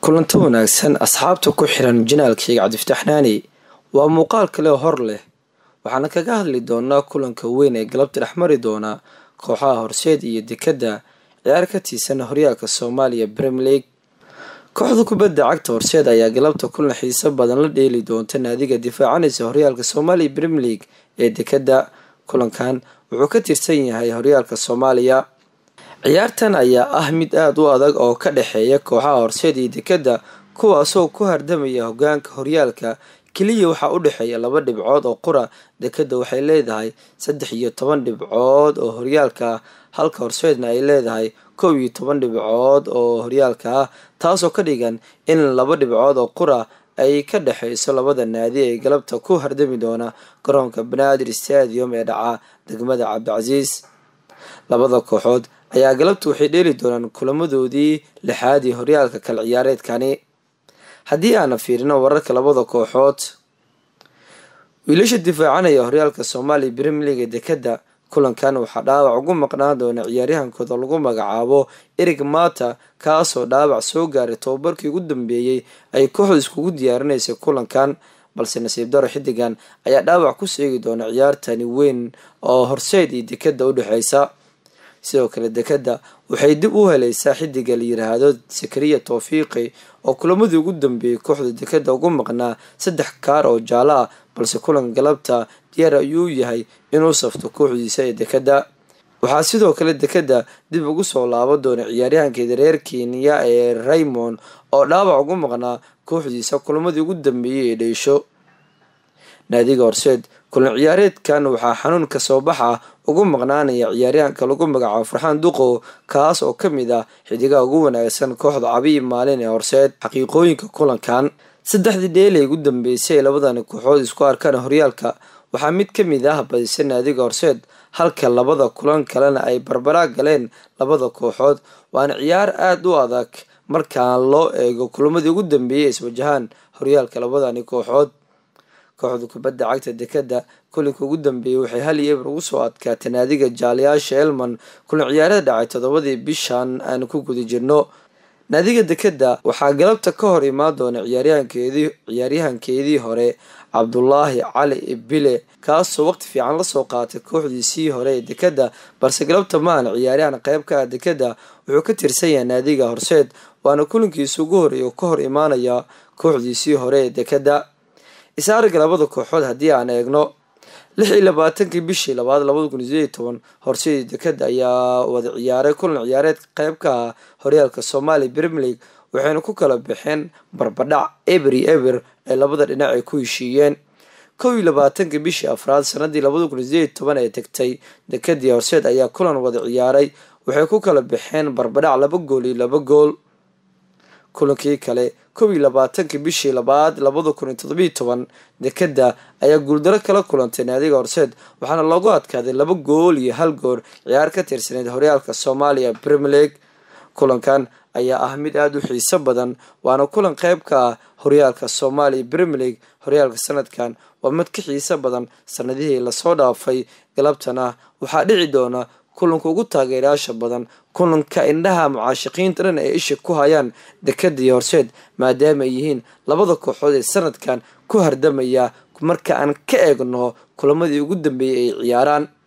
kulanto wanaagsan asxaabta ku xiran janaalkayga cabdifataax naani waa muuqaal kale hor leh waxaana kaga hadli doonaa kulanka weyn ee galabta dhexmari doona kooxaha horseed iyo dekadda ciyaar ka tiisan horyaalka soomaaliya brem league kooxda kubadda cagta horseed ayaa galabta kulan xiiso badan la dheeli doonta naadiga difaacanaysa horyaalka soomaaliya brem league ee dekadda kulankan wuxuu ka tirsan yahay horyaalka soomaaliya ciyaartan ayaa ah mid aada u adag oo ka dhexeeya kooxaha horseed iyo dekadda kuwaasoo ku hardamaya hogaanka horyaalka keliya waxaa u dhexeeya laba dhibcood oo qura dekadda waxay leedahay saddex iyo toban dhibcood oo horyaalka ah halka horseedna ay leedahay kow iyo toban dhibcood oo horyaalka ah taasoo ka dhigan in laba dhibcood oo qura ay ka dhexeyso labada naadi ee galabta ku hardami doona garoonka banaadir stadium ee dhaca degmada cabdicasiis labada kooxood ayaa galabta waxay dheeli doonaan kulamadoodii lixaad iyo horyaalka kala ciyaareedkani haddii aana fiirino wararka labada kooxood wiilasha difaacanaya horyaalka soomaaliya brem league ee dekadda kulankan waxaa dhaawac ugu maqnaan doona ciyaaryahankooda lagu magacaabo erig mata kaasoo dhaawac soo gaaray tobabarkii ugu dambeeyey ay kooxda iskugu diyaarinaysay kulankan balse nasiib daro xidigan ayaa dhaawac ku seegi doona ciyaartani weyn oo horseed iyo dekadda u dhexeysa sidoo kale dekadda waxay dib u helaysaa xidiga la yiraahdo sakariya towfiiqi oo kulamadii ugu dambeeyey kooxda dekadda ugu maqnaa saddex kaar oo jaalo ah balse kulan galabta diyaar ayuu yahay inuu safto kooxdiisa ee dekadda waxaa sidoo kale dekadda dib ugu soo laaban doona ciyaaryahankeeda reer kenya ee raymond oo dhaawac ugu maqnaa kooxdiisa kulamadii ugu dambeeyey ee dheysho naadiga horseed kulan ciyaareedkan waxaa xanuun kasoo baxa ugu maqnaanaya ciyaaryahanka lagu magacaabo farxaan duqo kaas oo kamid ah xidigaha ugu wanaagsan kooxda cabiyi maalin ee horseed xaqiiqooyinka kulankan saddexdii dheelay ugu dambeysay ee labadani kooxood isku arkaan horyaalka waxaa mid kamid ah badisa naadiga horseed halka labada kulan kalena ay barbaraa galeen labada kooxood waana ciyaar aada u adag markaan loo eego kulamadii ugu dambeeyay iswajahaan horyaalka labadani kooxood kooxda kubadda cagta dekadda kulinka ugu dambeeyey waxay hal iyo eber ugu soo adkaatay naadiga jaaliyaasha elman kulan ciyaarada dhacay toddobadii bishan aan ku guda jirno naadiga dekadda waxaa galabta ka hor imaan doona ciyaaryahankeedii ciyaaryahankeedii hore cabdulaahi cali ibile kaasoo waqti fiican lasoo qaatay kooxdiisii hore ee dekadda balse galabta maahan ciyaaryahan qeyb ka ah dekadda wuxuu ka tirsan yahay naadiga horseed waana kulankiisa ugu horeeya oo ka hor imaanaya kooxdiisii hore ee dekadda isaariga labada kooxood haddii aan eegno lix iyo labaatankii bishii labaad labada kun iyo sideed iyo toban horseedii dekadda ayaa wada ciyaaray kulan ciyaareed qeyb ka ah horyaalka soomaaliya brem league waxayna ku kala baxeen barbadhac eber iyo eber ee labada dhinac ay ku heshiiyeen kow iyo labaatankii bishii afraad sanadii labada kun iyo sideed iyo toban ee tegtay dekadii horseed ayaa kulan wada ciyaaray waxay ku kala baxeen barbadhac laba gool iyo laba gool kulankii kale kow iyo labaatankii bishii labaad labada kun iyo todobiyo toban dekadda ayaa guuldaro kala kulantay naadiga horseed waxaana loogu adkaaday laba gool iyo hal goor ciyaar ka tirsaneyd horyaalka soomaaliya brem league kulankan ayaa ah mid aada u xiiso badan waana kulan qeyb ka ah horyaalka soomaaliya brem league horyaalka sanadkan waa mid ka xiiso badan sanadihii lasoo dhaafay galabtana waxaa dhici doona kulanka ugu taageerayaasha badan kulanka indhaha mucaashiqiinta dhan ay isha ku hayaan dekadda iyo horseed maadaama ay yihiin labada kooxood ee sanadkan ku hardamaya marka aan ka eegno kulamadii ugu dambeeyay ay ciyaaraan